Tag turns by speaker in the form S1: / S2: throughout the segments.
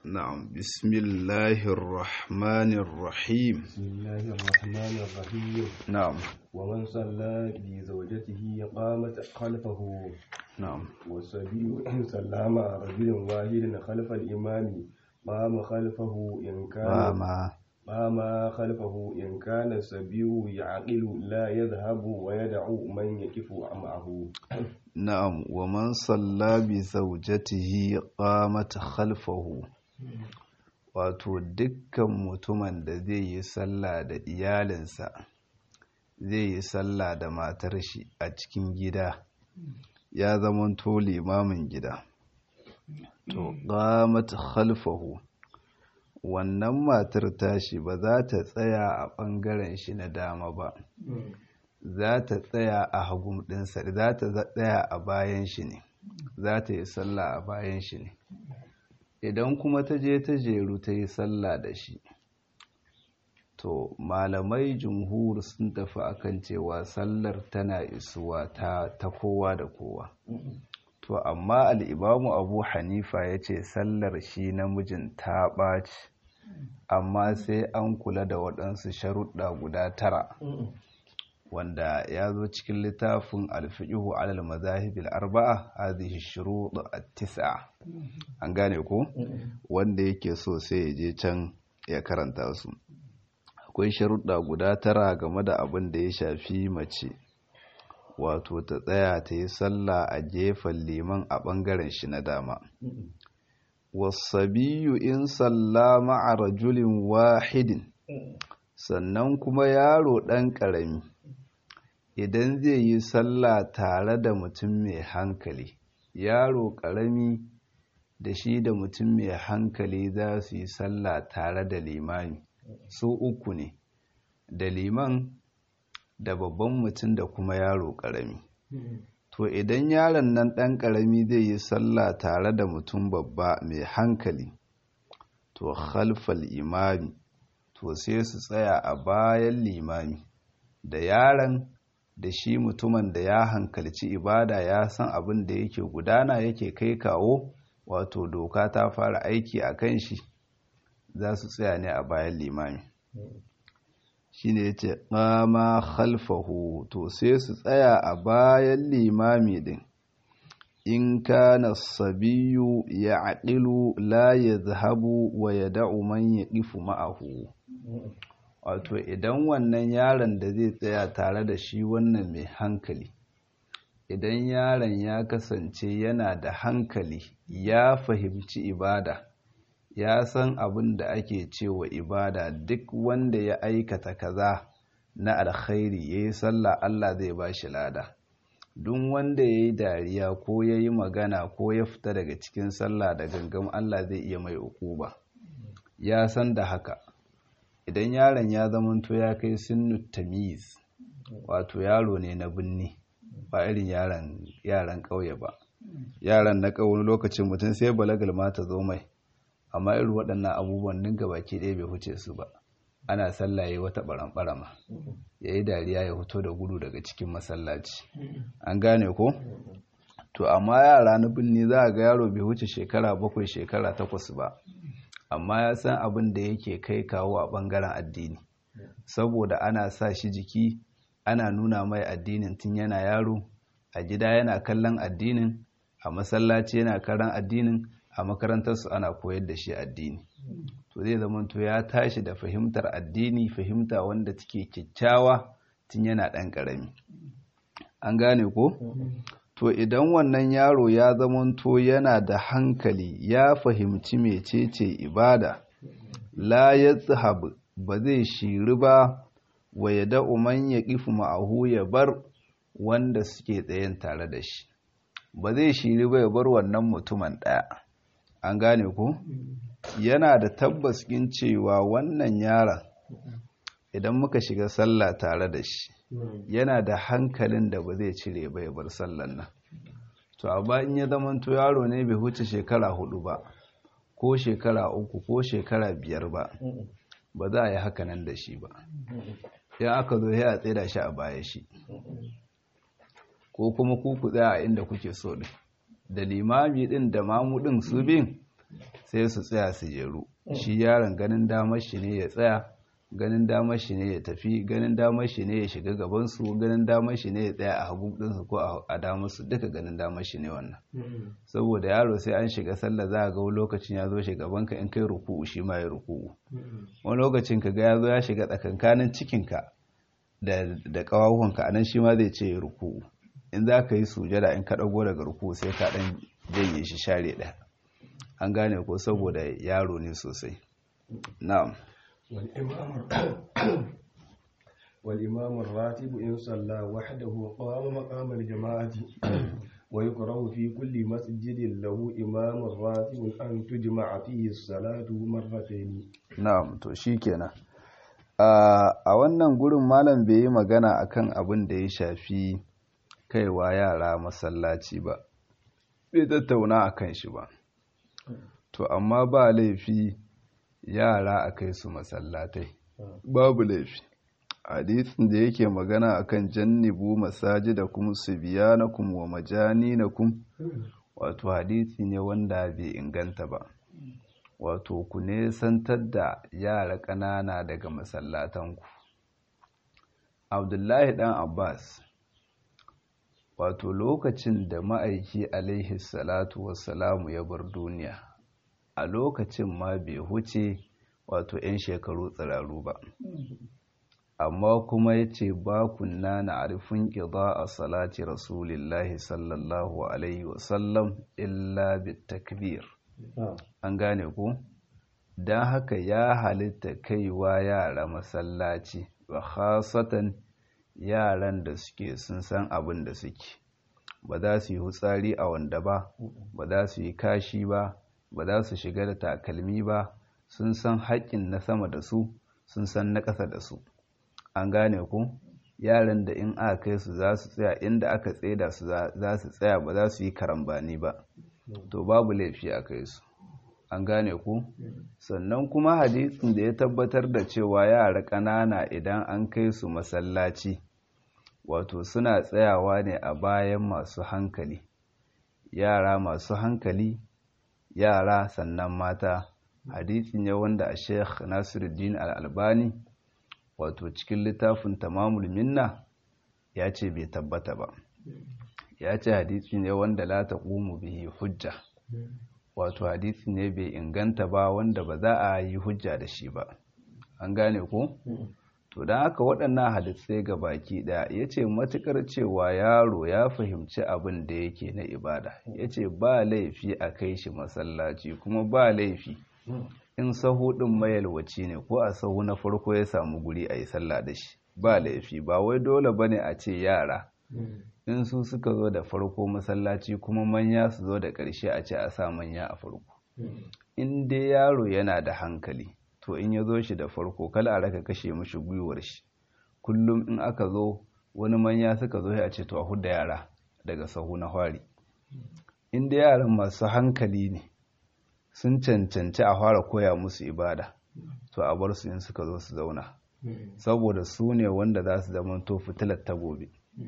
S1: نعم بسم الله الرحمن الرحيم
S2: بسم الله الرحمن الرحيم
S1: نعم
S2: ومن صلى بزوجته قامت خلفه
S1: نعم
S2: والسبي إن صلى مع رجل واحد خلف الإمام قام خلفه إن كان
S1: قام
S2: قام خلفه إن كان السبي يعقل لا يذهب ويدع من يقف معه
S1: نعم ومن صلى بزوجته قامت خلفه wato dukkan mutumin da zai yi sallah da iyalinsa zai yi sallah da matar shi a cikin gida ya zamanto limamin gida to qamat khalfahu wannan matar tashi ba za ta tsaya a ɓangaren shi na dama ba za ta tsaya a hagun ɗinsa za ta tsaya a bayan shi ne za ta yi sallah a bayan shi ne idan kuma ta je ta jeru ta yi sallah da shi to malamai jumhur sun tafi akan cewa sallar tana isuwa ta, ta kowa da kowa to amma al'imamu abu hanifa ya ce sallar shi namijin ta ɓaci amma sai an kula da waɗansu sharuɗa guda tara wanda ya zo cikin littafin alfi'ihu alal mazahibil arba'a hadhihi shurut at-tis'a an gane ko wanda yake so sai ya je can ya karanta su akwai sharuɗa guda tara game da abin da ya shafi mace wato ta tsaya ta yi sallah a gefen liman a ɓangaren shi na dama wasabiyu in salla ma'a rajulin wahidin sannan kuma yaro ɗan ƙarami idan zai yi sallah tare da mutum mai hankali yaro ƙarami da shi da mutum mai hankali za su yi sallah tare da limami su uku ne da liman da babban mutum da kuma yaro ƙarami to idan yaron nan ɗan ƙarami zai yi sallah tare da mutum babba mai hankali to khalfal imami to sai su tsaya a bayan limami da yaron da shi mutumin da ya hankalci ibada ya san abin da yake gudana yake kai kawo wato doka ta fara aiki a kan shi za su tsaya ne a bayan limami shi ne ya ce ƙama khalfahu to sai su tsaya a bayan limami din in kana sabiyu ya aƙilu la ya zahabu wa ya da'u man ya ƙifu ma'ahu wato idan wannan yaron da zai tsaya tare da shi wannan mai hankali idan yaron ya kasance yana da hankali ya fahimci ibada ya san abin da ake cewa ibada duk wanda ya aikata kaza na alkhairi ya yi sallah Allah zai ba shi lada duk wanda ya yi dariya ko ya yi magana ko ya fita daga cikin sallah da gangan Allah zai iya mai ukuba ya san da haka idan yaron ya zamanto ya kai sinnu tamiz wato yaro ne na binni ba irin yaran yaran ƙauye ba yaran na ƙauye lokacin mutum sai balagal ma ta zo mai amma irin waɗannan abubuwan din baki ɗaya bai huce su ba ana sallaye wata ɓaran-ɓarama ya yi dariya ya fito da gudu daga cikin masallaci an gane ko to amma yara na binni za a ga yaro bai huce shekara bakwai shekara takwas ba amma ya san abin da yake kai kawo a ɓangaren addini saboda ana sa shi jiki ana nuna mai addinin tun yana yaro a gida yana kallon addinin a masallaci yana karan addinin a makarantarsu ana koyar da shi addini to zai zama to ya tashi da fahimtar addini fahimta wanda take kyakkyawa tun yana ɗan ƙarami an gane ko to idan wannan yaro ya zamanto yana da hankali ya fahimci mecece ibada la ya ba zai shiri ba wa ya da'u man ya ƙifu ma'ahu ya bar wanda suke tsayen tare da shi ba zai shiri ba ya bar wannan mutumin ɗaya an gane ko yana da tabbas ɗin cewa wannan yaron idan muka shiga sallah tare da shi yana da hankalin da ba zai cire ba ya bar sallan nan to amma in ya zamanto yaro ne bai huce shekara hudu ba ko shekara uku ko shekara biyar ba ba za a yi haka nan da shi ba yan aka zo ya tsira shi a baya shi ko kuma ku ku tsaya a inda kuke so din da limami din da mamu din su bin sai su tsaya su jeru shi yaron ganin damar shi ne ya tsaya ganin damar shi ne ya tafi ganin damar shi ne ya shiga gabansu ganin damar shi ne ya tsaya a hagu ɗinsu ko a damarsu duka ganin damar shi ne wannan saboda yaro sai an shiga sallah za a ga lokacin ya zo gabanka in kai ruku'u shi ma ya ruku'u wani lokacin ka ga ya zo ya shiga tsakankanin cikinka da ƙawahuwanka anan shi ma zai ce ya ruku'u in za ka yi sujada in ka ɗago daga ruku'u sai ka ɗan janye shi share ɗaya an gane ko saboda yaro ne sosai na'am
S2: والإمام الراتب إن صلى وحده قام مقام الجماعة ويكره في كل مسجد له إمام راتب أن تجمع فيه الصلاة مرتين
S1: نعم to shikenan a wannan gurin malam bai yi magana akan abin da ya shafi kaiwa yara masallaci ba bai tattauna akan shi ba to amma ba laifi yara a kai su masallatai babu laifi hadisin da yake magana akan jannibu masajidakum subyanakum wa majaninakum wato hadisi ne wanda bai inganta ba wato ku nesantar da yara ƙanana daga masallatanku abdullahi dan abbas wato lokacin da ma'aiki alaihi salatu wassalamu ya bar duniya a lokacin ma bai huce wato 'yan shekaru tsiraru ba amma kuma ya ce ba kunna na arifin ƙida a salati rasulillahi sallallahu alaihi wasallam illa bitakbir an gane ku don haka ya halitta kaiwa yara masallaci ba khasatan yaran da suke sun san abin da suke ba za su yi hutsari a wanda ba ba za su yi kashi ba ba za su shiga da takalmi ba sun san haƙƙin na sama da su sun san na ƙasa da su an gane ku yaran da in aka kai su za su tsaya inda aka tseda su za su tsaya ba za su yi karambani ba to babu laifi a kai su an gane ku sannan kuma hadisin da ya tabbatar da cewa yara ƙanana idan an kai su masallaci wato suna tsayawa ne a bayan masu hankali yara masu hankali yara sannan mata hadisi ne wanda a sheikh nasiruddin al'albani wato cikin littafin tamamul minna ya ce bai tabbata ba ya ce hadisi ne wanda la taqumu bihi hujja wato hadisi ne bai inganta ba wanda ba za a yi hujja da shi ba an gane ko to don haka waɗannan hadisai ga baki ɗaya ya ce matuƙar cewa yaro ya fahimci abin da yake na ibada ya ce ba laifi a kai shi masallaci kuma ba laifi in sahu ɗin mayalwaci ne ko a sahu na farko ya samu guri a yi sallah da shi ba laifi ba wai dole ba ne a ce yara in su suka zo da farko masallaci kuma manya su zo da ƙarshe a ce a sa manya a farko in dai yaro yana da hankali to in ya zo shi da farko kala a raka kashe mashi gwiwar shi kullum in aka zo wani manya suka zo a ce to a hudda yara daga sahu na fari in dai yaran masu hankali ne sun cancanci a fara koya musu ibada to a bar su in suka zo su zauna saboda su ne wanda za su zama to fitilar ta gobe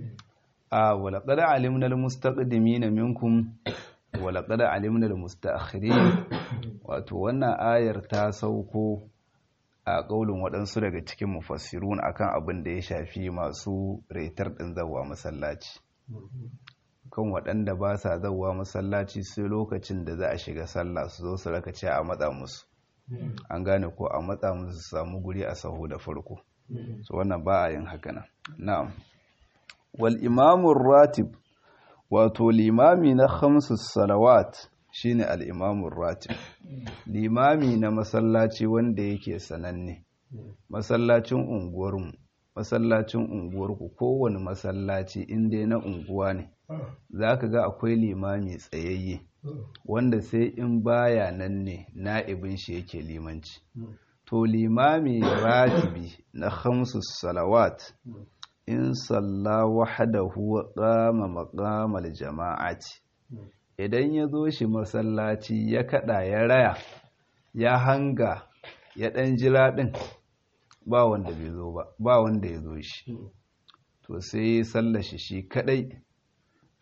S1: a walaƙad alimna almustaqdimina minkum walaƙad alimna almustaakhirin wato wannan ayar ta sauko a ƙaulin waɗansu daga cikin mufassirun akan abin da ya shafi masu retar ɗin zawa masallaci kan waɗanda ba sa zawa masallaci sai lokacin da za a shiga sallah su zo su raka ce a matsa musu an gane ko a matsa musu su samu guri a sahu da farko so wannan ba a yin haka nan na'am wal imamun ratib wato limami na khamsu salawat shine al imamun ratib limami na masallaci wanda yake sananne masallacin unguwarmu masallacin unguwarku kowane masallaci inda na unguwa ne za ka ga akwai limami tsayayye wanda sai in baya nan ne na'ibin shi yake limanci to limami ratibi na khamsu salawat in salla wahdahu wa qama maqamal jama'ati idan ya zo shi masallaci ya kada ya raya ya hanga ya dan jira din ba wanda bai zo ba ba wanda ya zo shi to sai ya sallashi shi kadai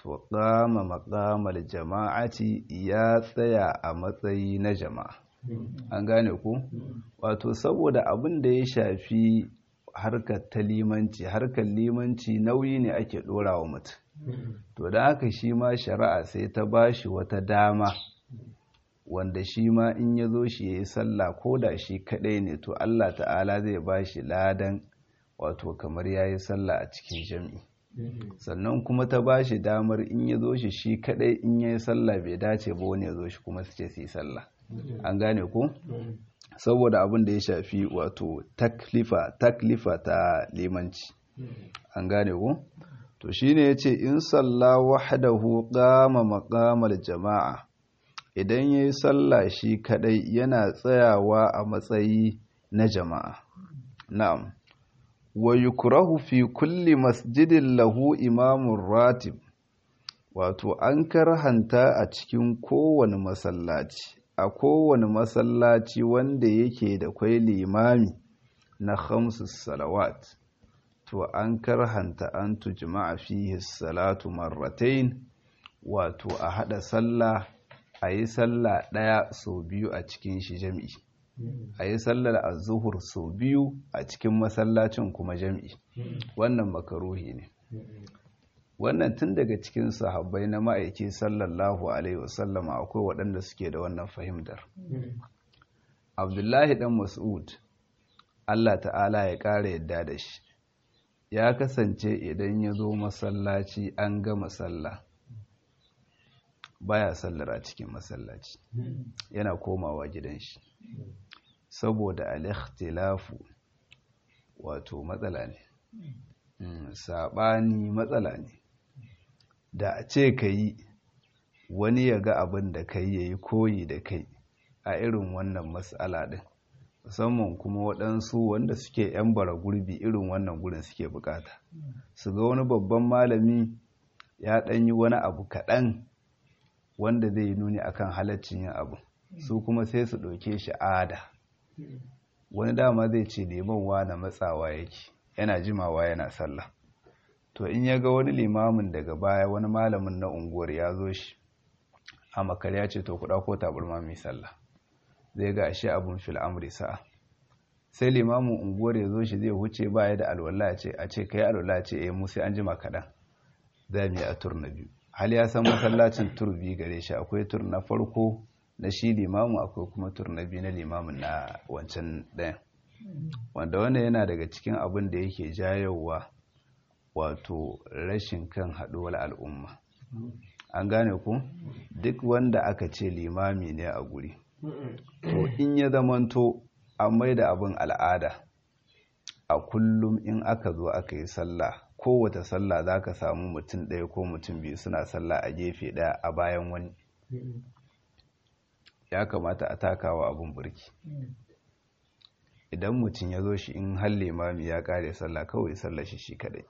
S1: to qama maqamal jama'ati ya tsaya a matsayi na jama'a an gane ku wato saboda abin da ya shafi harkar ta limanci harkar limanci nauyi ne ake dora wa mutum to da haka shi ma shari'a sai ta bashi wata dama wanda shi ma in ya zo shi ya yi sallah ko da shi kaɗai ne to Allah ta'ala zai bashi ladan wato kamar ya yi sallah a cikin jam'i sannan kuma ta bashi damar in ya zo shi shi kaɗai in ya yi sallah bai dace ba wani ya zo shi kuma su ce su yi sallah an gane ko saboda abin da ya shafi wato taklifa taklifa ta limanci an gane ko to shine yace in salla wahdahu qama maqamal jama'a idan yayi sallah shi kadai yana tsayawa a matsayi na jama'a na'am wa yukrahu fi kulli masjidin lahu imamun ratib wato an karhanta a cikin kowane masallaci a kowane masallaci wanda yake da kwai limami na khamsu salawat to an karhanta an tujma'a fihi salatu marratain wato a hada sallah a yi sallah daya sau biyu a cikin shi jami'i a yi sallar azuhur sau biyu a cikin masallacin kuma jami'i wannan makaruhi ne wannan tun daga cikin sahabbai na ma'aiki sallallahu alaihi wasallama akwai waɗanda suke da wannan fahimtar abdullahi dan mas'ud allah ta'ala ya ƙara yadda da shi ya kasance idan ya zo masallaci an gama sallah baya sallar a cikin masallaci yana komawa gidan shi saboda al-ikhtilafu wato matsala ne saɓani matsala ne da a ce ka yi wani ya ga abin da kai ya yi koyi da kai a irin wannan matsala ɗin musamman kuma waɗansu wanda suke 'yan bara gurbi irin wannan gurin suke bukata su ga wani babban malami ya ɗan yi wani abu kaɗan wanda zai yi nuni akan halaccin yin abu su kuma sai su ɗauke shi ada wani dama zai ce liman na matsawa yake yana jimawa yana sallah to in ya ga wani limamin daga baya wani malamin na unguwar ya zo shi a makar ya ce to kuɗa ko taburma mai sallah zai ga ashe abun fil amri sa'a sai limamin unguwar ya zo shi zai huce baya da alwala ce a ce kai alwala ce eh mu sai an jima kaɗan za mu yi a tur na biyu hal ya san masallacin tur biyu gare shi akwai tur na farko na shi limamu akwai kuma tur na biyu na limamin na wancan ɗayan wanda wannan yana daga cikin abin da yake jayowa wato rashin kan haɗuwar al'umma an gane ku duk wanda aka ce limami ne a guri to in ya zamanto an mai da abin al'ada a kullum in aka zo aka yi sallah kowace sallah za ka samu mutum ɗaya ko mutum biyu suna sallah a gefe ɗaya a bayan wani ya kamata a takawa abin burki idan mutum ya zo shi in har limami ya kare sallah kawai sallah shi shi kadai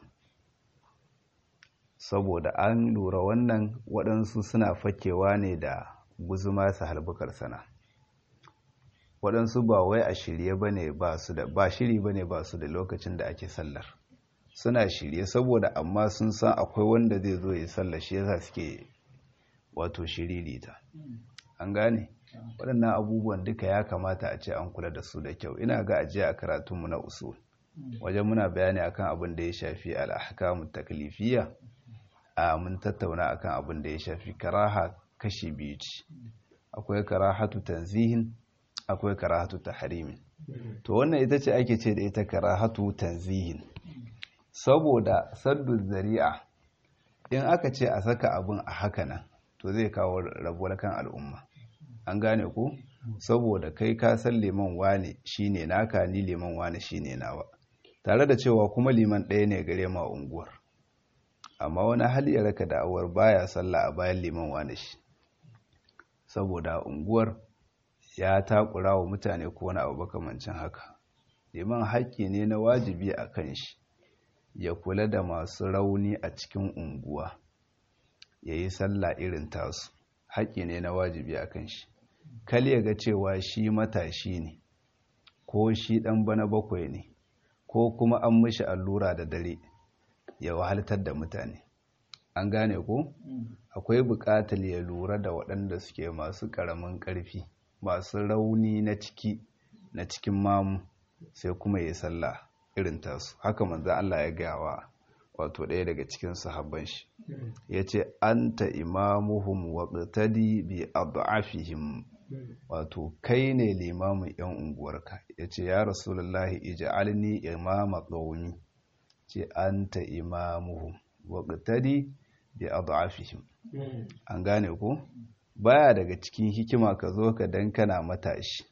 S1: saboda an lura wannan waɗansu suna fakewa ne da guzuma su halbukar sana waɗansu ba wai a shirye ba ne ba su da ba shiri ba ne ba su da lokacin da ake sallar suna shirye saboda amma sun san akwai wanda zai zo ya sallar shi yasa suke wato shiririta an gane waɗannan abubuwan duka ya kamata a ce an kula da su da kyau ina ga ajiya a karatunmu na usul wajen muna bayani akan abin da ya shafi al'ahkamu taklifiyya a mun tattauna akan abin da ya shafi karaha kashi biyu ce akwai karahatu tanzihin akwai karahatu tahrimin to wannan ita ce ake ce da ita karahatu tanzihin saboda saddu zari'a in aka ce a saka abin a haka nan to zai kawo rabuwar kan al'umma an gane ku saboda kai ka san liman wane shine naka ni liman wane shine nawa tare da cewa kuma liman ɗaya ne gare ma unguwar amma wani hali ya raka da'awar baya sallah a bayan liman wane shi saboda unguwar ya takura wa mutane ko wani abu makamancin haka liman haƙƙi ne na wajibi a kan shi ya kula da masu rauni a cikin unguwa ya yi sallah irin tasu haƙƙi ne na wajibi a kan shi kal ya ga cewa shi matashi ne ko shi ɗan bana bakwai ne ko kuma an mishi allura da dare ya wahaltar da mutane an gane ko akwai buƙatar ya lura da waɗanda suke masu ƙaramin ƙarfi masu rauni na ciki na cikin mamu sai kuma ya sallah irin tasu haka manzo Allah ya gaya wa wato ɗaya daga cikin sahabban shi yace anta imamuhum waqtadi bi ad'afihim wato kai ne limamin yan unguwarka yace ya rasulullahi ij'alni imama qaumi ce anta imamuhum waqtadi bi ad'afihim an gane ko baya daga cikin hikima ka zo ka dan kana matashi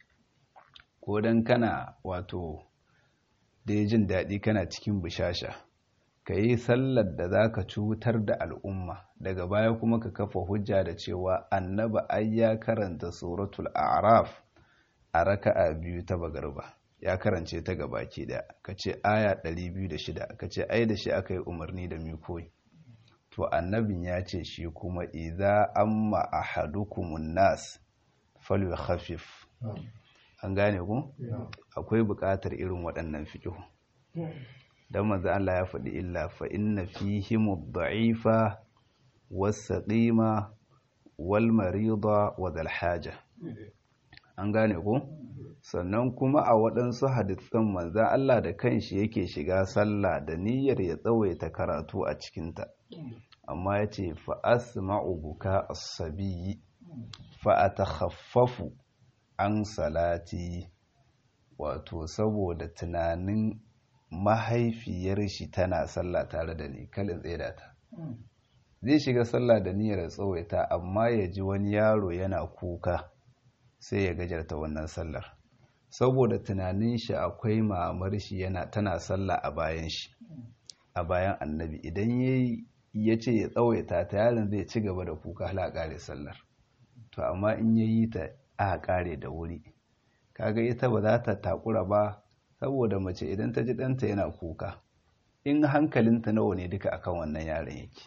S1: ko dan kana wato da jin daɗi kana cikin bishasha ka yi sallar da za ka cutar da al'umma daga baya kuma ka kafa hujja da cewa annaba ai ya karanta suratul araf a raka'a biyu ta bagarba ya karance ta gabaki da ka ce aya 206 ka ce ai da shi aka yi umarni da koyi to annabin ya ce shi kuma idza amma ahadukumun nas falyukhaffif an gane ku akwai buƙatar irin waɗannan fiƙihu don manzo Allah ya faɗi illa fa inna fihim ad-da'ifa was-saqima wal-marida wa haja an gane ku sannan kuma a waɗansu hadisan manzo Allah da kanshi yake shiga sallah da niyyar ya tsawaita karatu a cikinta amma yace fa asma'u buka as-sabiyyi fa atakhaffafu an salati wato saboda tunanin mahaifiyar shi tana sallah tare da ni kalin tsaida ta zai shiga sallah da niyyar tsawaita amma ya ji wani yaro yana kuka sai ya gajarta wannan sallar saboda tunanin shi akwai mamar shi yana tana sallah a bayan shi a bayan annabi idan ya ce ya tsawaita ta yaron zai ci gaba da kuka hala kare sallar to amma in ya yi ta a kare da wuri kaga ita ba za ta takura ba saboda mace idan ta ji ɗanta yana kuka in hankalinta nawa ne duka akan wannan yaron yake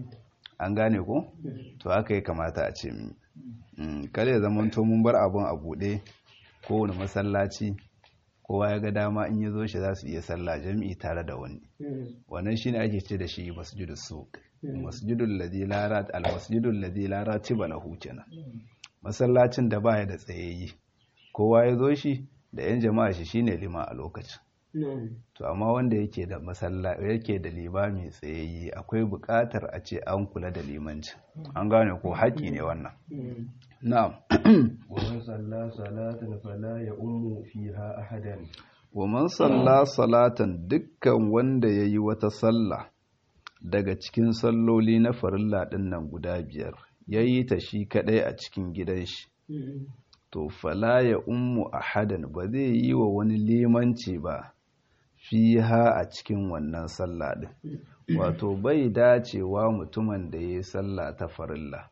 S1: an gane ko to haka ya kamata a ce mi kare zaman to mun bar abun a buɗe kowane masallaci kowa ya ga dama in ya zo shi za su iya sallah jami'i tare da wani wannan shine ake ce da shi masjidus suq masjidul ladhi la rat al masjidul ladhi la ratiba lahu kenan masallacin da baya da tsayayyi kowa ya zo shi da 'yan jama'a shi shine lima a lokacin to amma wanda yake da masalla yake da limami tsayayye akwai buƙatar a ce an kula da limanci an gane ko haƙi ne wannan na'am
S2: wa man salla salatan fala ya ummu fiha ahadan
S1: wa man salla salatan dukkan wanda yayi wata sallah daga cikin salloli na farilla din nan guda biyar yayi ta shi kadai a cikin gidan shi to fala ya ummu ahadan ba zai yi wa wani limanci ba fiha a cikin wannan sallah din wato bai dacewa mutumin da ya yi sallah ta farilla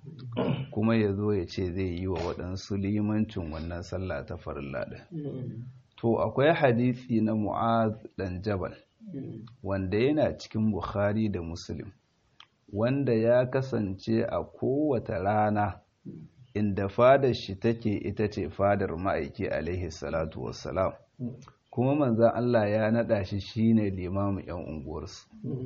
S1: kuma ya zo ya ce zai yi wa waɗansu limancin wannan sallah ta farilla din to akwai hadisi na mu'az dan jabal wanda yana cikin bukhari da muslim wanda ya kasance a kowace rana inda fadar shi take ita ce fadar ma'aiki alaihi salatu wassalam kuma manzan Allah ya naɗa shi shine limamin 'yan unguwarsu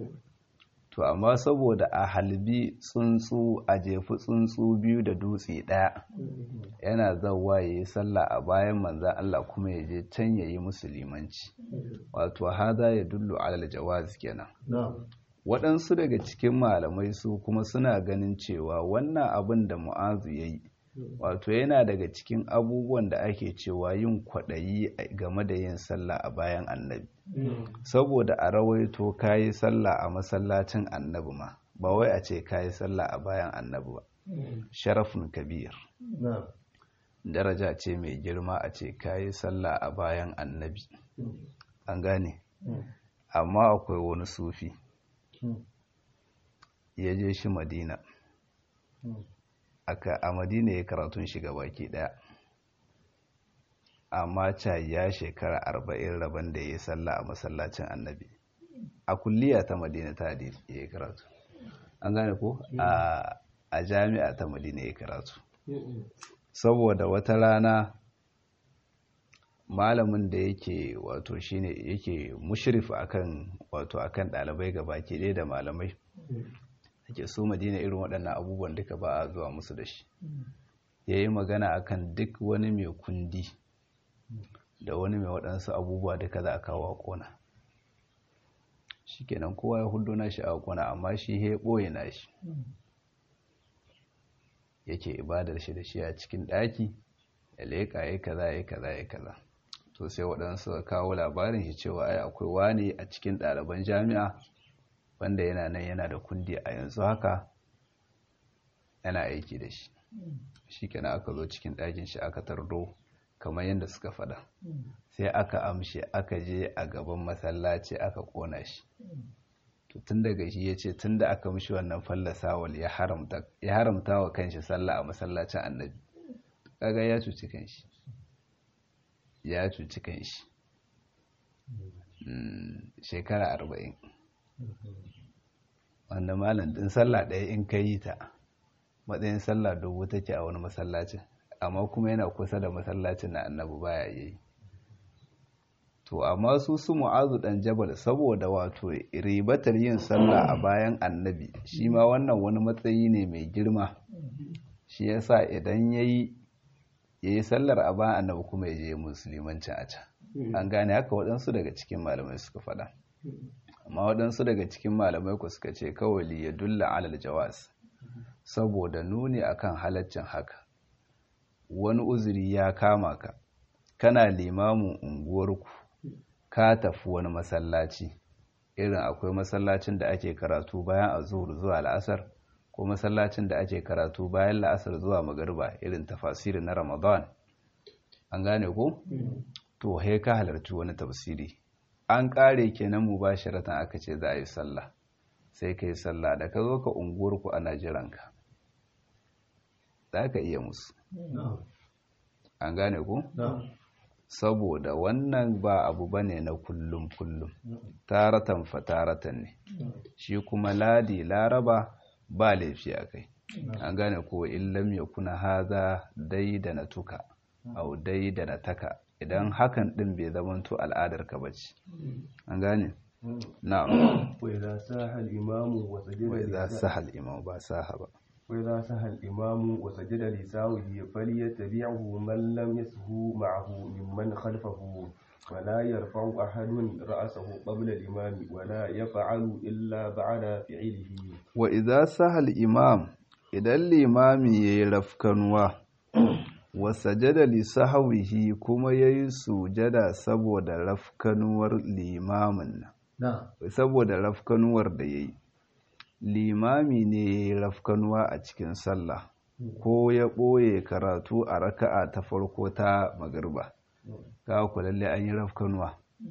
S1: to amma saboda a halbi tsuntsu a jefi tsuntsu biyu da dutse ɗaya yana zauwa ya yi sallah a bayan manzan Allah kuma ya je can ya yi musulmanci wato haza ya dullu alal jawaz kenan waɗansu daga cikin malamai su kuma suna ganin cewa wannan abin da mu'azu ya yi wato yana daga cikin abubuwan da ake cewa yin kwaɗayi game da yin sallah a bayan annabi saboda a rawaito kayi sallah a masallacin annabi ma ba wai a ce kayi sallah a bayan annabi ba sharafin kabir daraja ce mai girma a ce kayi sallah a bayan annabi an gane amma akwai wani sufi ya je shi madina aka a madina ya karatun shiga baki daya amma ca ya shekara arba'in rabon da ya yi sallah a masallacin annabi a kulliya ta madina ta hadisi ya yi karatu an gane ko a jami'a ta madina ya yi karatu saboda wata rana malamin da yake wato shine yake mushrif akan wato akan dalibai ga baki ɗaya da malamai ake so madina irin waɗannan abubuwan duka ba a zuwa musu da shi ya yi magana akan duk wani mai kundi da wani mai waɗansu abubuwa duka za a kawo a ƙona shi kenan kowa ya hudu na shi a ƙona amma shi ya ɓoye na shi yake ibadar shi da shi a cikin ɗaki ya leƙa ya kaza ya kaza ya kaza to sai waɗansu kawo labarin shi cewa ai akwai wani a cikin ɗaliban jami'a wanda yana nan yana da kundi a yanzu haka yana aiki da shi shi kenan aka zo cikin ɗakin shi aka tardo kamar yadda suka faɗa sai aka amshe aka je a gaban masallaci aka ƙona shi to tun daga shi ya ce tun da aka mishi wannan fallasawal ya haramta wa kanshi sallah a masallacin annabi kaga ya cuci kanshi ya cuci kanshi shekara arba'in wanda malam din sallah ɗaya in ka yi ta matsayin sallah dubu take a wani masallacin amma kuma yana kusa da masallacin na annabi baya yi to amma su su mu'azu dan jabal saboda wato ribatar yin sallah a bayan annabi shi ma wannan wani matsayi ne mai girma shi yasa idan yayi yayi sallar a bayan annabi kuma ya je musulmancin a can an gane haka waɗansu daga cikin malamai suka faɗa amma waɗansu daga cikin malamai ku suka ce kawai ya dulla alal jawas saboda nuni akan halaccin haka wani uzuri ya kama ka kana limamin unguwarku ka tafi wani masallaci irin akwai masallacin da ake karatu bayan azhur zuwa la'asar ko masallacin da ake karatu bayan la'asar zuwa magariba irin tafasiri na ramadan an gane ko to he ka halarci wani tafsiri an kare kenan mubasharatan aka ce za a yi sallah sai ka yi sallah da ka zo ka unguwarku ana jiranka za ka iya musu an gane ku? saboda wannan ba abu bane na kullum kullum taratan fa taratan ne shi kuma ladi laraba ba laifi a kai an gane ko illam ya kuna haza dai da na tuka au dai da na taka idan hakan din bai zamanto al'adar ka bace an gane na'am
S2: wa idza saha al-imamu wa sajada
S1: wa idza saha al-imamu ba saha ba
S2: وإذا سهى الإمام وسجد لساوه فليتبعه من لم يسهو معه ممن خلفه ولا يرفع أحد رأسه قبل الإمام ولا يفعل إلا بعد فعله
S1: وإذا سهى الإمام إذا الإمام يرفكنوا وسجد لسهوه كما يسجد سبود رفكنور الإمام سبود رفكنور ديي limami ne rafkanuwa a cikin sallah ko ya ɓoye karatu a raka'a ta farko ta magarba ga ku lalle an yi rafkanuwa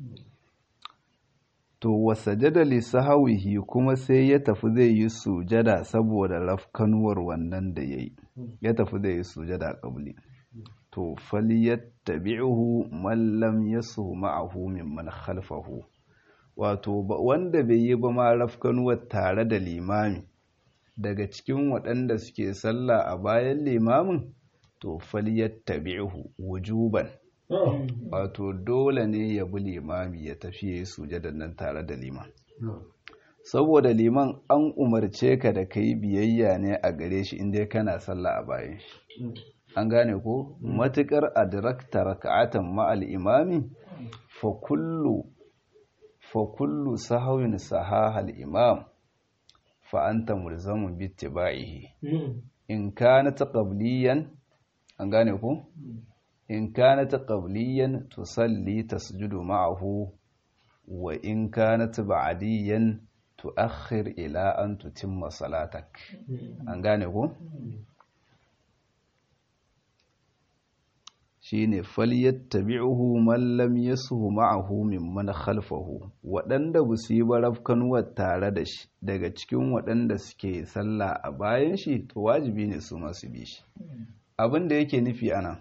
S1: to wasajada li sahawihi kuma sai ya tafi zai yi sujada saboda rafkanuwar wannan da yayi ya tafi zai yi sujada qabli to falyattabi'uhu man lam yasu ma'ahu mimman khalfahu wato wanda bai yi ba ma rafkanuwar tare da limami daga cikin waɗanda suke sallah a bayan limamin to falyattabi'uhu wujuban wato dole ne ya bi limami ya tafi ya yi sujadan nan tare da liman saboda liman an umarce ka da ka yi biyayya ne a gare shi inda kana sallah a bayan shi an gane ko matukar adrakta raka'atan ma'al imami fa kullu fa kullu sahawin sahahal imam fa anta mulzamun bi ittiba'ihi in kanat qabliyan an gane ko in kanat qabliyan tusalli tasjudu ma'ahu wa in kanat ba'diyan tuakhir ila an tutimma salatak an gane ko shine falyattabi'uhu man lam yasuhu ma'ahu mimman khalfahu waɗanda ba su yi barafkanuwar tare da shi daga cikin waɗanda suke sallah a bayan shi to wajibi ne su masu bi shi abin da yake nufi anan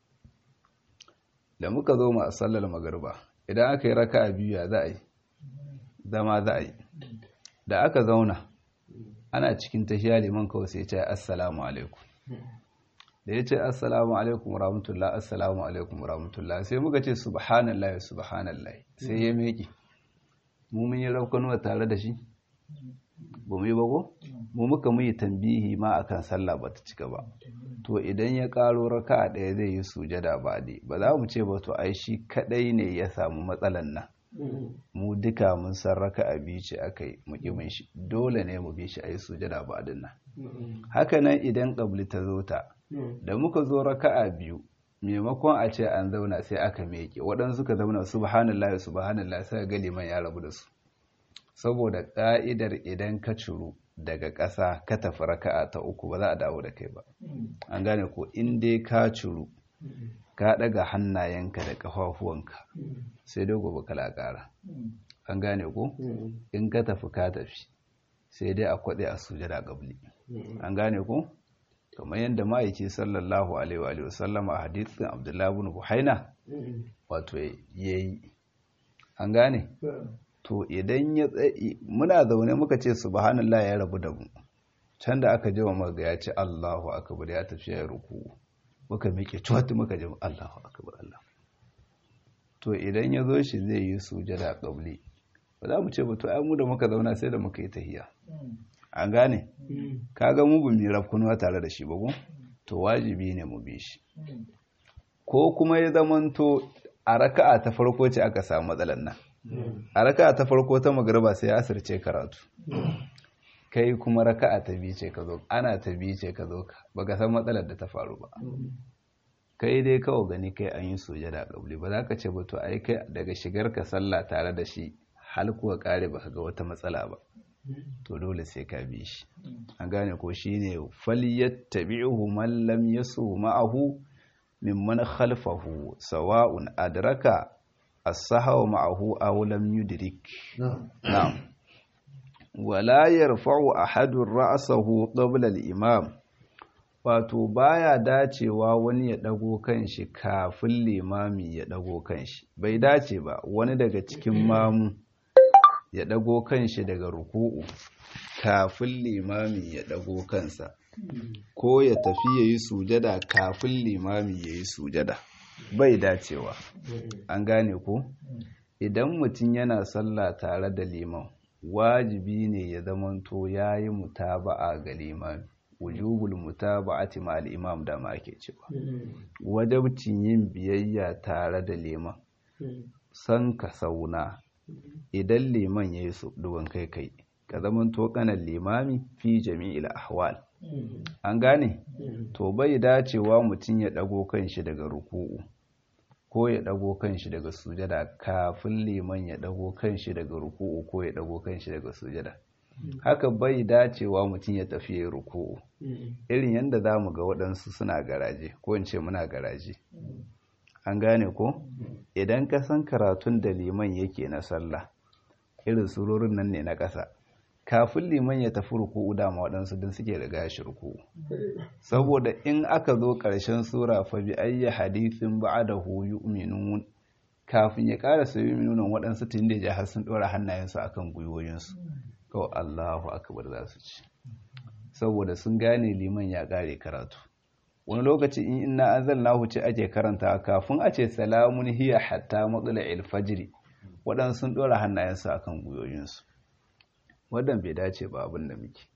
S1: da muka zo mu a sallar magarba idan aka yi raka a biyu ya za a yi zama za a yi da aka zauna ana cikin tashiya liman kawai sai ce assalamu alaikum da ya ce assalamu alaikum rahmatullah assalamu alaikum rahmatullah sai muka ce subhanallah subhanallah sai ya meki mu mun yi raukanuwa tare da shi ba mu yi ba ko mu muka mu yi tambihi ma akan sallah ba ta cika ba to idan ya karo raka'a ɗaya zai yi sujada ba dai ba za mu ce ba to ai shi kadai ne ya samu matsalan nan mu duka mun san raka'a biyu ce aka yi mukimin shi dole ne mu bi shi a yi sujada ba din nan haka nan idan ƙabli ta zo ta da muka zo raka'a biyu maimakon a ce an zauna sai aka meke waɗansu suka zauna subhanallah subhanallah sai ga liman ya rabu da su saboda ƙa'idar idan ka ciru daga ƙasa ka tafi raka'a ta uku ba za a dawo da kai ba an gane ko in dai ka ciru ka ɗaga hannayenka da ƙafafuwanka sai dai gobe kala ƙara an gane ko in ka tafi ka tafi sai dai a kwaɗe a sujada ƙabli an gane ko kamar yadda ma'aiki sallallahu alaihi wa sallama a hadithin abdullahi bin buhaina wato ya yi an gane to idan ya tsaye muna zaune muka ce subhanallah ya rabu da mu can da aka jima maga ya ce allahu akbar ya tafi ya ruku muka miƙe cuwatu muka jima allahu akbar allah to idan ya zo shi zai yi sujada qabli ba za mu ce ba to ai mu da muka zauna sai da muka yi tahiya an gane kaga mu bu mi rafkunuwa tare da shi ba ko to wajibi ne mu bi shi ko kuma ya zamanto a raka'a ta farko ce aka samu matsalar nan a raka'a ta farko ta magriba sai asirce karatu kai kuma raka'a ta biyu ce ka zo ana ta biyu ce ka zo ka baka san matsalar da ta faru ba kai dai kawai gani kai an yi sujada kabli ba za ka ce ba to ai kai daga shigar ka sallah tare da shi hal kuwa kare baka ga wata matsala ba to dole sai ka bi shi an gane ko shine falyattabi'uhu man lam yasu ma'ahu mimman khalfahu sawa'un adraka as-sahwa ma'ahu aw lam yudrik na'am wala yarfa'u ahadun ra'sahu qabla al-imam wato baya dacewa wani ya dago kanshi kafin limami ya dago kanshi bai dace ba wani daga cikin mamu ya ɗago kanshi daga ruku'u kafin limami ya ɗago kansa ko ya tafi ya yi sujada kafin limami ya yi sujada bai dacewa an gane ko idan mutum yana sallah tare da liman wajibi ne ya zamanto ya yi mutaba'a ga limami wujubul mutaba'ati ma al-imam da ma ake cewa wajabcin yin biyayya tare da liman san ka sauna idan liman ya yi duban kai kai ka zaman tokanan limami fi jami'il ahwal an gane to bai dacewa mutum ya dago kanshi daga ruku'u ko ya dago kanshi daga sujada kafin liman ya dago kanshi daga ruku'u ko ya dago kanshi daga sujada haka bai dacewa mutum ya tafi ya ruku'u irin yadda za mu ga waɗansu suna garaje ko in ce muna garaje an gane ko idan ka san karatun da liman yake na sallah irin surorin nan ne na ƙasa kafin liman ya tafi ruku'u dama waɗansu din suke riga shi ruku'u saboda in aka zo ƙarshen sura fa bi ayyi hadithin ba'dahu yu'minun kafin ya ƙara su yu'minun waɗansu tun da ya har sun ɗora hannayensu akan gwiwoyinsu kawai Allahu akbar za su ci saboda sun gane liman ya ƙare karatu wani lokaci in inna anzalnahu ce ake karanta kafin a ce salamun hiya hatta matsala fajri waɗansu sun ɗora hannayensu akan gwiwoyinsu wadan bai dace ba abin da muke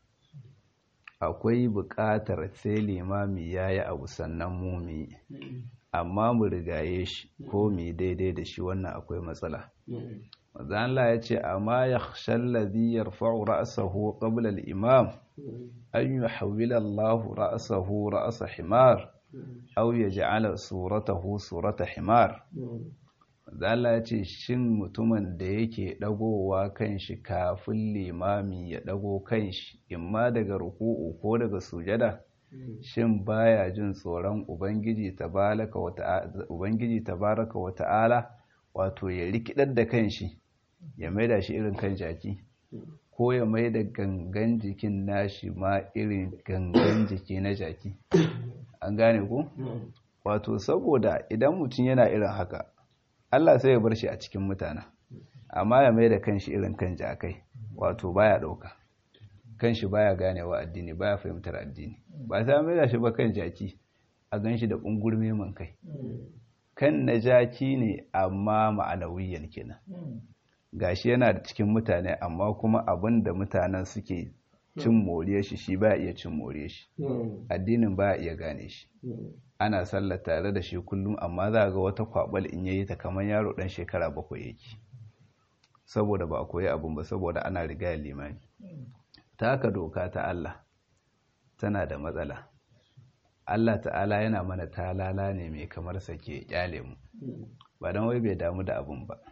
S1: akwai buƙatar sai limami ya yi abu sannan mu mu amma mu rigaye shi ko mu daidai da shi wannan akwai matsala Allah ya ce amma ya shallazi yarfa'u ra'sahu qabla al-imam an yuhawwila Allahu ra'sahu ra'sa himar aw yaj'ala suratahu surata himar Allah ya ce shin mutumin da yake dagowa kanshi kafin limami ya dago kanshi imma daga ruku'u ko daga sujada shin baya jin tsoron ubangiji tabaraka wa ta'ala ubangiji tabaraka wa ta'ala wato ya rikidar da kanshi ya maida shi irin kan jaki ko ya maida gangan jikin nashi ma irin gangan jiki na jaki an gane ko wato saboda idan mutum yana irin haka Allah sai ya bar shi a cikin mutane amma ya maida kanshi irin kan jakai wato baya dauka kanshi baya ganewa addini baya fahimtar addini ba sai maida shi ba kan jaki a ganshi da kungurme man kai kan na jaki ne amma ma'anawiyan kenan gashi yana da cikin mutane amma kuma abin da mutanen suke cin moriyar shi shi ba iya cin moriyar shi addinin ba iya gane shi ana sallah tare da shi kullum amma za ga wata kwabal in yayi ta kamar yaro dan shekara bakwai yake saboda ba a koyi abin ba saboda ana riga limani ta haka doka ta Allah tana da matsala Allah ta'ala yana mana talala ne mai kamar sake kyale mu ba don wai bai damu da abin ba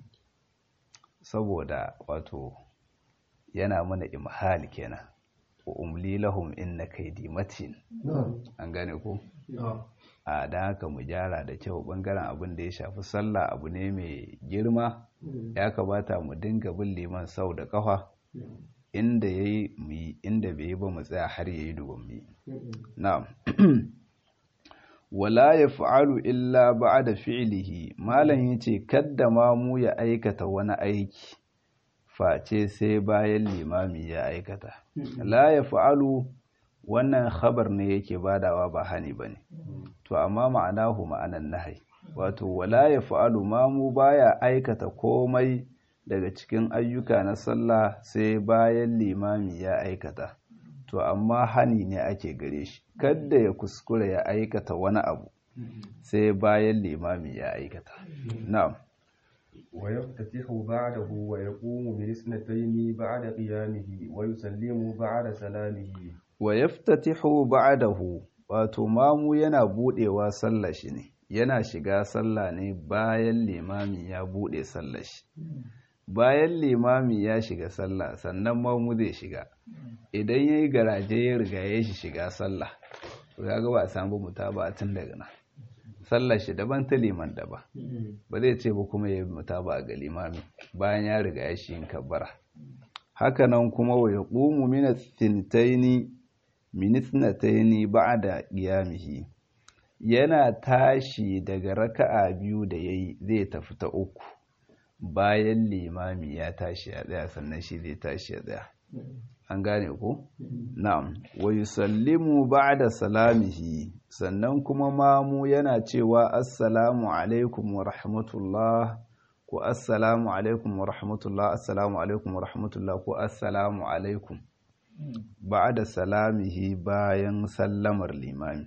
S1: saboda wato yana mana imhal kenan wa umli lahum inna kaydi matin an gane ko a dan haka mu gyara da kyau bangaren abin da ya shafi sallah abu ne mai girma ya kamata mu dinga bin liman sau da kafa inda yayi mu yi inda bai yi ba mu tsaya har yayi dubin mu yi na'am wala yaf'alu illa ba'da fi'lihi malam yace kadda ma mu ya aikata wani aiki face sai bayan limami ya aikata la yaf'alu wannan khabar ne yake badawa ba hani bane to amma ma'anahu ma'anan nahai wato wala yaf'alu ma mu baya aikata komai daga cikin ayyuka na sallah sai bayan limami ya aikata to amma hani ne ake gare shi kadda ya kuskura ya aikata wani abu sai bayan limami ya aikata na'am
S2: wa yaftatihu ba'dahu wa yaqumu bi isnatayn ba'da qiyamihi wa yusallimu ba'da salamihi
S1: wa yaftatihu ba'dahu wato mamu yana budewa sallar shi ne yana shiga sallah ne bayan limami ya bude sallar shi bayan limami ya shiga sallah sannan mamu zai shiga idan ya yi garaje ya riga ya shi shiga sallah to ya ga ba a samu mutaba tun daga nan sallar shi daban ta liman daban ba zai ce ba kuma ya yi mutaba ga limami bayan ya riga ya shi yin kabbara haka nan kuma wa yaqumu min ath-thintaini min ithnataini ba'da qiyamihi yana tashi daga raka'a biyu da yayi zai tafi ta uku bayan limami ya tashi ya tsaya sannan shi zai tashi ya tsaya an gane ku na'am wa yusallimu ba'da salamihi sannan kuma mamu yana cewa assalamu alaikum wa rahmatullah ko assalamu alaikum wa rahmatullah assalamu alaikum wa rahmatullah ko assalamu alaikum ba'da salamihi bayan sallamar limami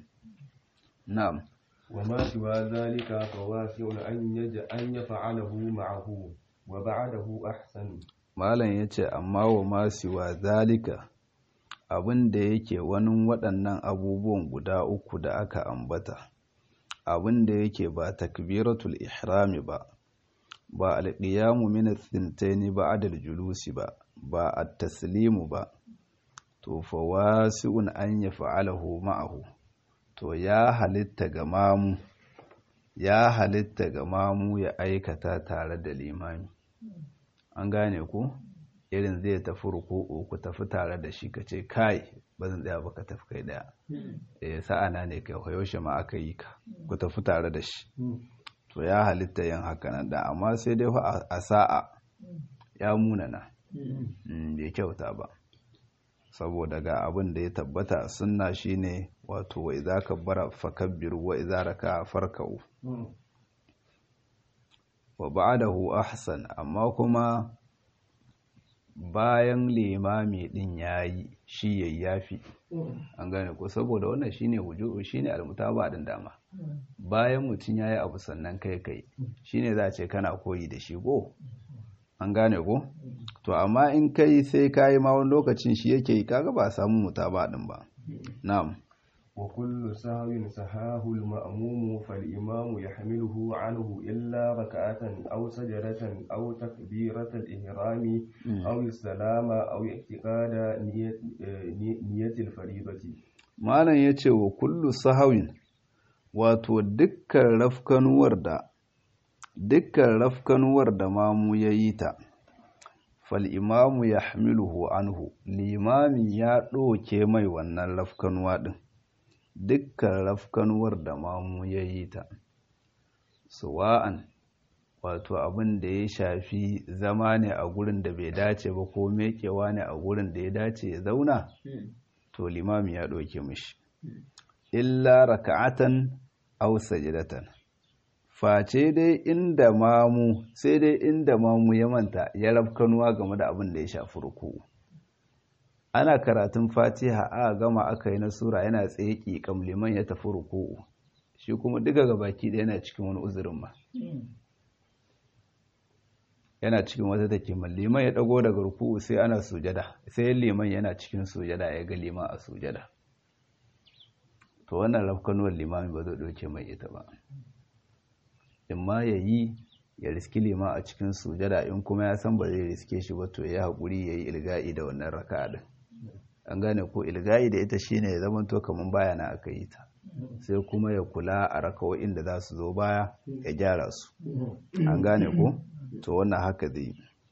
S1: na'am
S2: وما سوى ذلك فواسع أن يج أن يفعله معه وبعده أحسن
S1: malam ya ce amma wa masu wa zalika abin da yake wani waɗannan abubuwan guda uku da aka ambata abin da yake ba takbiratul ihrami ba ba alƙiyamu min tsintaini ba adal julusi ba ba at-taslimu ba to fa wasi'un an yaf'alahu ma'ahu to ya halitta ga mamu ya halitta ga mamu ya aikata tare da limami an gane ku irin zai tafi ruku'u ku tafi tare da shi ka ce kai ba zan tsaya ba ka tafi kai daya eh sa'ana ne kai yaushe ma aka yi ka ku tafi tare da shi to ya halitta yin haka nan da amma sai dai a sa'a ya munana bai kyauta ba saboda ga abin da ya tabbata sunna shine wato wa idza kabbara fakabbiru wa idza raka'a farka'u wa ba'dahu ahsan amma kuma bayan limami din yayi shi yayyafi an gane ko saboda wannan shine wujudu shine almutaba din dama bayan mutun yayi abu sannan kai kai shine za a ce kana koyi da shi go an gane ko to amma in kai sai kayi ma wani lokacin shi yake yi kaga ba samu mutaba din ba na'am
S2: wa kullu sahwin sahahu al-ma'mum fal-imam yahmiluhu anhu illa rak'atan aw sajdatan aw takbiratan al-ihram aw salama aw i'tiqada niyyat al-fariidati
S1: malam yace wa kullu sahwin wato dukkan rafkanuwar da dukkan rafkanuwar da mamu ya yi ta fal'imamu ya hamiluhu anhu limami ya ɗoke mai wannan rafkanuwa ɗin dukkan rafkanuwar da mamu ya yi ta suwa'an wato abin da ya shafi zama ne a gurin da bai dace ba ko mekewa ne a gurin da ya dace ya zauna to limami ya ɗoke mishi illa raka'atan aw sajidatan face dai inda mamu sai dai inda mamu ya manta ya rafkanuwa game da abin da ya shafi ruku'u ana karatun fatiha a gama aka yi na sura yana tsaye ƙiƙam liman ya tafi ruku'u shi kuma duka ga baki da yana cikin wani uzurin ma yana cikin wata take liman ya dago daga ruku'u sai ana sujada sai liman yana cikin sujada ya ga liman a sujada to wannan rafkanuwar limami ba zai doke mai ita ba in ma ya yi ya riski liman a cikin sujada in kuma ya san ba zai riske shi ba to ya haƙuri ya yi ilga'i da wannan raka'a din an gane ko ilga'i da ita shine ya zama to kamar baya na aka yi ta sai kuma ya kula a rakawo'in da za su zo baya ya gyara su an gane ko to wannan haka zai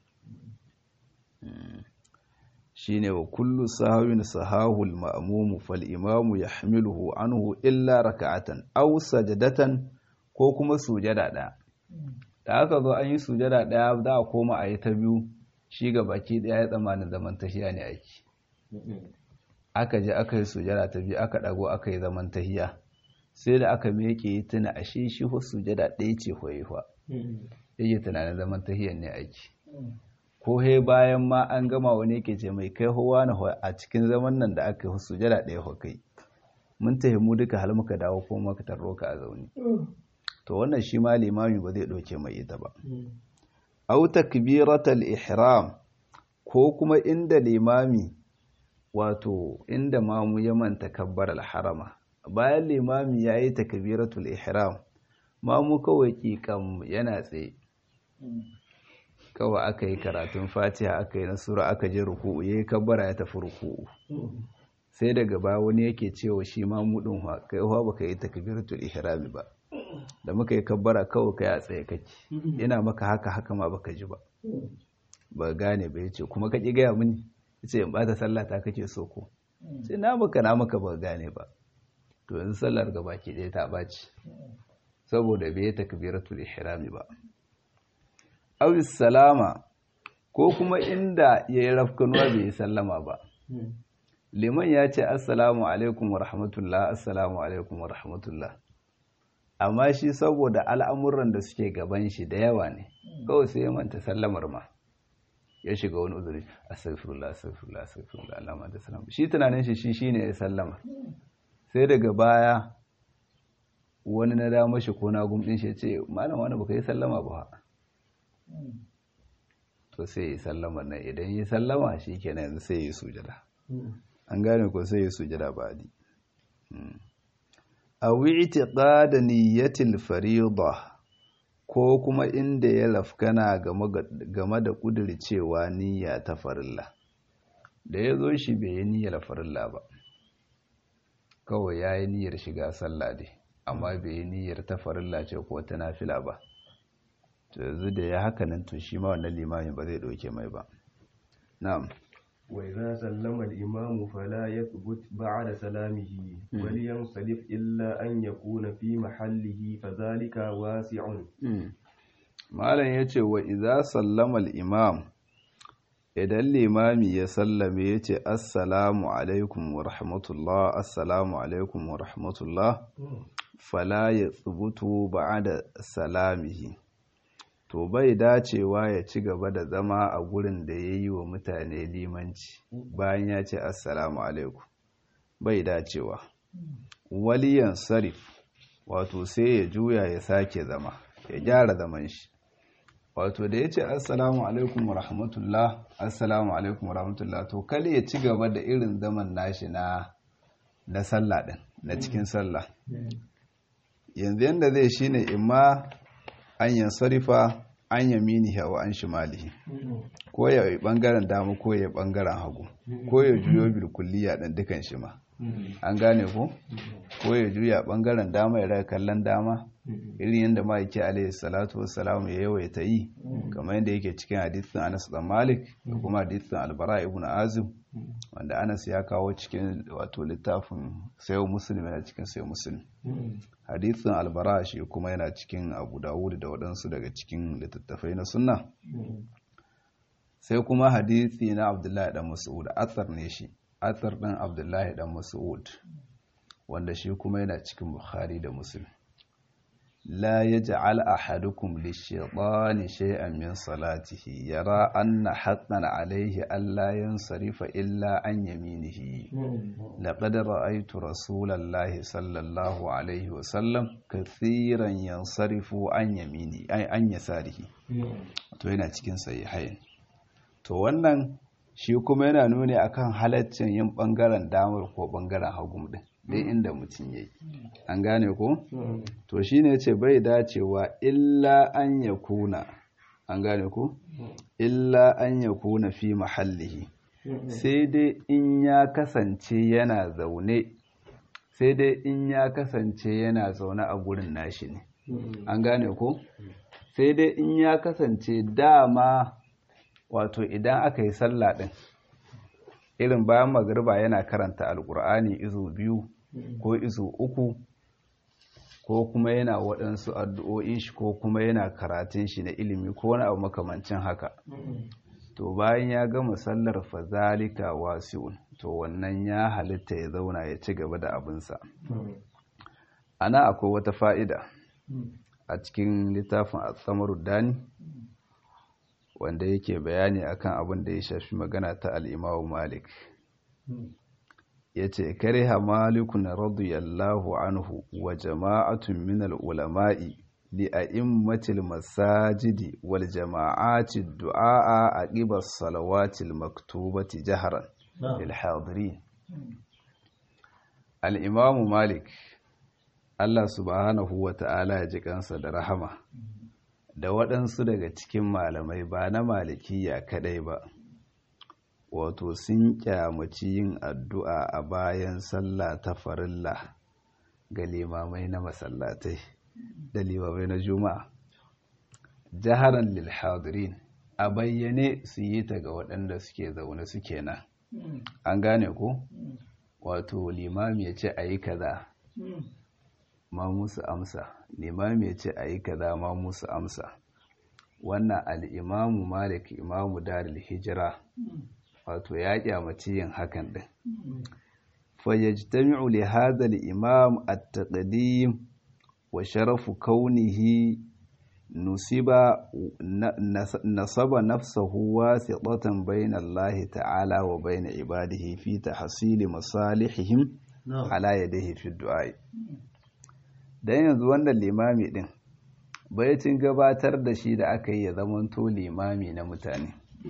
S1: shine wa kullu sahawin sahahul ma'mumu fal imamu yahmiluhu anhu illa raka'atan aw sajadatan ko kuma sujada ɗaya da aka zo an yi sujada ɗaya za a koma a yi ta biyu shi ga baki ɗaya ya tsammanin zaman tahiya ne aiki aka je aka yi sujada ta biyu aka ɗago aka yi zaman tahiya sai da aka meke tuna a shi shi ho sujada ɗaya ce hoyewa yake tunanin zaman tahiyan ne aiki ko he bayan ma an gama wani yake ce mai kai howa na a cikin zaman nan da aka yi sujada ɗaya ho kai mun tahimu duka hal muka dawo ko muka tarro ka a zaune to wannan shi ma limami ba zai ɗauke mai ita ba au takbiratal ihram ko kuma inda limami wato inda mamu ya manta kabbar harama bayan limami ya yi takbiratul ihram mamu kawai kikam yana tsaye kawai aka yi karatun fatiha aka yi nasura aka je ruku'u ya yi kabbara ya tafi ruku'u sai daga baya wani yake cewa shi mamu ɗin kai ba ka yi takbiratul ihrami ba da muka yi kabbara kawai kai a tsaye kake ina maka haka haka ma baka ji ba ba gane ba yace kuma ka ki gaya mini yace in bata sallah ta kake so ko sai na maka na maka ba gane ba to yanzu sallar ga baki ɗaya ta baci saboda bai takbiratul ihrami ba aw salama ko kuma inda yayi rafkanuwa bai sallama ba liman ya ce assalamu alaikum wa rahmatullah assalamu alaikum wa rahmatullah amma shi saboda al'amuran da suke gaban shi da yawa ne kawai sai ya manta sallamar ma ya shiga wani uzuri astaghfirullah astaghfirullah astaghfirullah Allah ma da salam shi tunanin shi shi shine ya sallama sai daga baya wani na dama shi ko na gumdin shi ya ce malam wani baka yi sallama ba to sai ya sallama nan idan ya sallama shi kenan yanzu sai ya sujada an gane ko sai ya sujada ba di a wi'tiqada niyyatil fariida ko kuma inda ya lafkana game da kudircewa niyya ta farilla da ya zo shi bai yi niyyar farilla ba kawai ya yi niyyar shiga sallah dai amma bai yi niyyar ta farilla ce ko ta nafila ba to yanzu da ya haka nan to shi ma wannan limamin ba zai ɗauke mai ba na'am
S2: وإذا سلم الإمام فلا يثبت بعد سلامه ولينصرف إلا أن يكون في محله فذلك واسع
S1: malam yace wa idza sallama al-imam idan limami ya sallame yace assalamu alaikum wa rahmatullah assalamu alaikum wa rahmatullah fala yathbutu ba'da salamihi to bai dacewa ya ci gaba da zama a gurin da ya yi wa mutane limanci bayan ya ce assalamu alaikum bai dacewa waliyan sarif wato sai ya juya ya sake zama ya gyara zaman shi wato da ya ce assalamu alaikum wa rahmatullah assalamu alaikum wa rahmatullah to kale ya ci gaba da irin zaman nashi na na sallah din na cikin sallah yanzu yanda zai shine imma an yansarifa an yaminihi wa an shimalihi ko ya yi bangaren dama ko ya bangaren hagu ko ya juyo bilkulliya ɗin dukan shi ma an gane ko ko ya juya bangaren dama ya raka kallon dama irin yadda ma'aiki alaihi salatu wassalamu ya yawaita yi kamar yadda yake cikin hadithin anas dan malik da kuma hadithin albara ibn azim wanda anas ya kawo cikin wato littafin sayo muslim yana cikin sayo muslim hadithin albara shi kuma yana cikin abu dawud da waɗansu daga cikin littattafai na sunna sai kuma hadithi na abdullahi dan mas'ud athar ne shi athar ɗin abdullahi dan mas'ud wanda shi kuma yana cikin bukhari da muslim لا يجعل أحدكم للشيطان شيئا من صلاته يرى أن حقا عليه ألا ينصرف إلا عن يمينه لقد رأيت رسول الله صلى الله عليه وسلم كثيرا ينصرف عن يمينه أي عن يساره to yana cikin sahihain to wannan shi kuma yana nuni akan halaccin yin bangaren damar ko bangaren hagu din dai inda mutum yayi an gane ko to shine yace bai dacewa illa an yakuna an gane ko illa an yakuna fi mahallihi sai dai in ya kasance yana zaune sai dai in ya kasance yana zaune a gurin nashi ne an gane ko sai dai in ya kasance dama wato idan aka yi sallah din irin bayan magariba yana karanta alkur'ani izu biyu ko izu uku ko kuma yana waɗansu addu'o'in shi ko kuma yana karatun shi na ilimi ko wani abu makamancin haka to bayan ya gama sallar fazalika wasi'un to wannan ya halitta ya zauna ya ci gaba da abinsa ana akwai wata fa'ida a cikin littafin a dani wanda yake bayani akan abin da ya shafi magana ta al'imawu malik ya ce kariha malikun radiyallahu anhu wa jama'atun min al'ulama'i li a'immatil masajidi wal jama'ati du'a a ƙibar salawatil maktubati jaharan lil hadirin al'imamu malik Allah subhanahu wa ta'ala ya ji kansa da rahama da waɗansu daga cikin malamai ba na malikiya kadai ba wato sun kyamaci yin addu'a a bayan sallah ta farilla ga limamai na masallatai da limamai na juma'a jaharan lil hadirin a bayyane su yi ta ga waɗanda suke zaune suke nan an gane ko wato limami ya ce a yi kaza ma musu amsa limami ya ce a yi kaza ma musu amsa wannan al'imamu malik imamu daril hijira wato ya kyamaci yin hakan din fayyajtami'u li hadha al-imam at-taqdim wa sharafu kaunihi nusiba nasaba nafsahu wasitatan bayna Allah ta'ala wa bayna ibadihi fi tahsili masalihihim ala yadihi fi du'a dan yanzu wannan limami din bayatin gabatar da shi da aka yi ya zamanto limami na mutane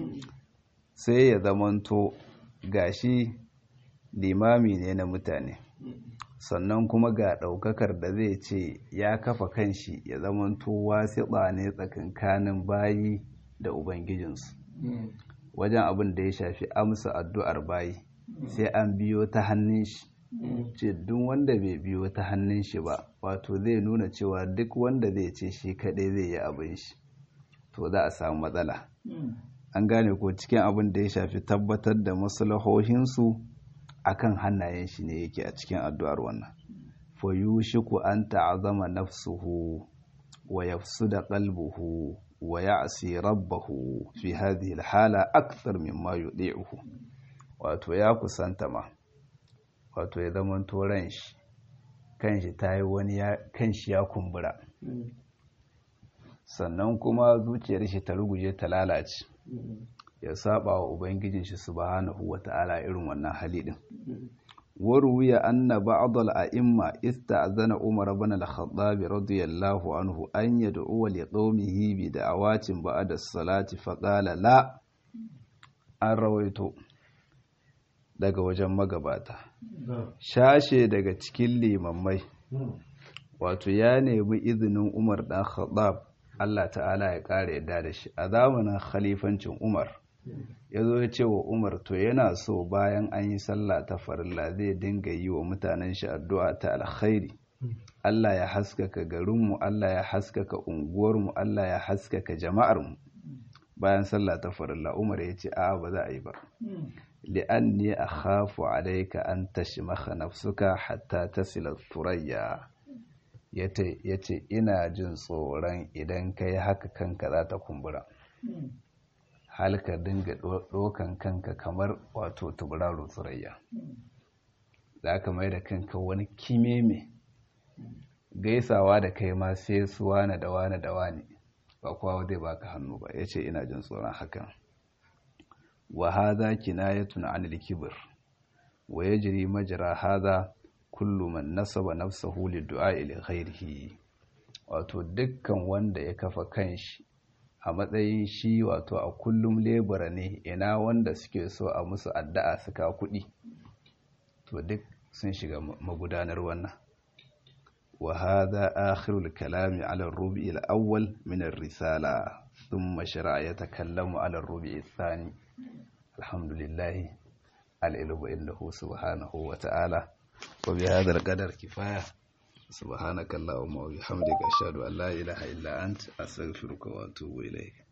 S1: sai ya zamanto gashi limami ne na mutane sannan kuma ga ɗaukakar da zai ce ya kafa kanshi ya zamanto wasiɗa ne tsakankanin bayi da ubangijinsu wajen abin da ya shafi amsa addu'ar bayi sai an biyo ta hannun shi ce duk wanda bai biyo ta hannun shi ba wato zai nuna cewa duk wanda zai ce shi kaɗai zai yi abin shi to za a samu matsala an gane ko cikin abin da ya shafi tabbatar da maslahohinsu akan hannayen shi ne yake a cikin addu'ar wannan fa yushiku an ta'azama nafsuhu wa yafsuda qalbuhu wa ya'si rabbahu fi hadhihi alhala akthar mimma yudi'uhu wato ya kusanta ma wato ya zama ran shi kanshi tayi wani ya kanshi ya kumbura sannan kuma zuciyar shi ta ruguje ta lalace ya saba wa ubangijin shi subhanahu wata'ala irin wannan hali din waruwiya anna ba'd al-a'imma ista'zana Umar ibn al-Khattab radiyallahu anhu an yad'u li qaumihi bi da'awatin ba'da as-salati fa qala la an rawaito daga wajen magabata shashe daga cikin limammai wato ya nemi izinin Umar dan Khattab Allah ta'ala ya ƙara yadda da shi a zamanin khalifancin Umar ya zo ya ce wa Umar to yana so bayan an yi sallah ta farilla zai dinga yi wa mutanen shi addu'a ta alkhairi Allah ya haskaka garinmu Allah ya haskaka unguwarmu Allah ya haskaka jama'armu bayan sallah ta farilla Umar ya ce a ba za a yi ba li'anni akhafu alayka an tashmakha nafsuka hatta tasila thurayya ya ce ina jin tsoron idan ka yi haka kanka za ta kumbura halka dinga ɗokan kanka kamar wato tuburaro tsurayya za ka mai da kanka wani kimeme gaisawa da kai ma sai su wane da wane da wane ba kowa zai baka hannu ba yace ina jin tsoron hakan wa hadha kinayatun anil kibr wa yajri majra hadha kullu man nasaba nafsahu lidu'a ila ghairihi wato dukkan wanda ya kafa kanshi a matsayin shi wato a kullum lebura ne ina wanda suke so a musu addu'a suka kuɗi to duk sun shiga magudanar wannan wa hadha akhirul kalami ala ar-rubi' al-awwal min ar-risala thumma shara'a yatakallamu ala ar-rubi' ath-thani alhamdulillah al-ilmu innahu subhanahu wa ta'ala wa bi hadha al-qadar kifaya سبحانك اللهم وبحمدك أشهد أن لا إله إلا أنت أستغفرك وأتوب إليك